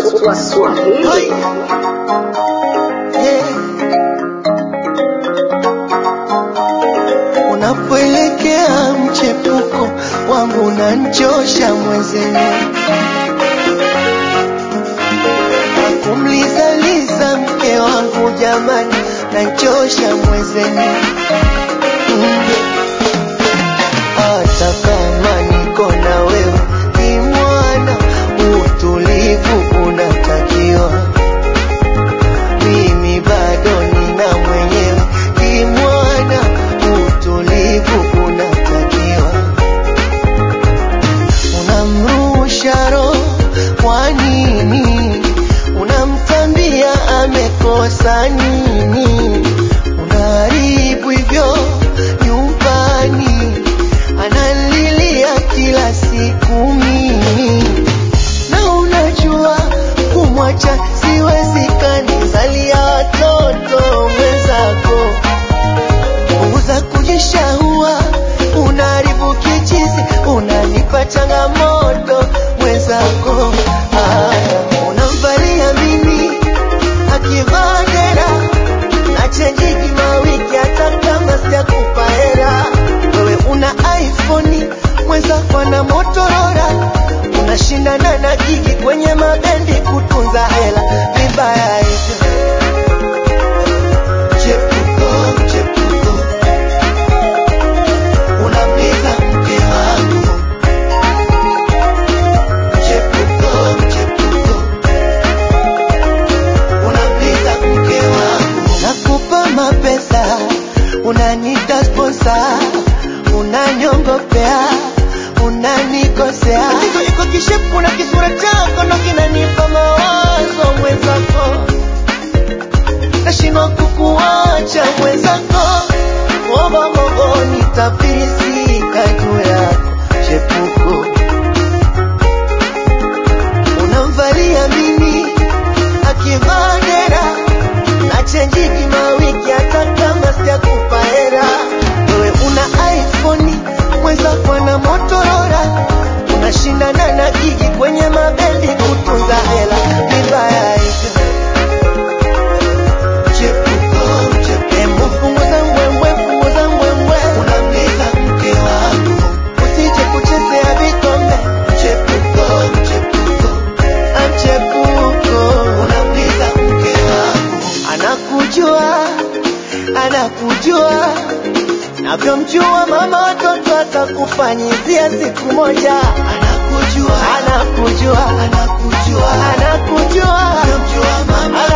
wa Swahili. Unapoelekea mchepuko wangu unanchosha mwezenu, kumlizaliza mke wangu jamani, nanchosha mwezenu Mm. hata kama niko na wewe ni mwana, utulivu unatakiwa mimi bado nina mwenyewe ni mwana, utulivu unatakiwa. Unamrusha roho kwa nini? Unamtambia amekosa nini? Unaharibu hivyo nyumbani, analilia kila siku mimi na unajua kumwacha siwezekani, zalia watoto mwenzako, punguza kujishahua, unaharibu kichizi, unanipa changamoto mwenzako. Haya, unamvalia mimi akivaa dera na chenjiki mawiki, hata kama sijakupa hela. Wewe una iPhone, mwenzako ana Motorola, unashindana na gigi kwenye mabendi kutunza hela, vibaya hivyo. Chepuko, chepuko, unamliza mke wangu. Chepuko, chepuko, unamliza mke wangu. Nakupa mapesa, unanita sponsor, unanyongopea, unanikosea. Tatizo iko kishepu na kisura chako ndo kinanipa mawazo mwenzako, nashindwa kukuacha mwenzako, mogo mogo nitafirisika juu yako chepuko unamvalia mimi akivaa dera na chenjiki mawiki, hata kama sijakupa hera. Wewe una iPhone, mwenzako ana Motorola, unashindana na gigi kwenye mabendi kutunza hela, vibaya hivyo. Chepuko, chepuko. Hebu punguza mbwembwe, punguza mbwembwe. Unamliza mke wangu, usije kuchezea vikombe. Chepuko, chepuko. Amchepuko, unamliza mke wangu. Anakujua, anakujua navyomjua mama watoto atakufanyizia siku moja. Anakujua, anakujua, anakujua, anakujua, navyomjua mama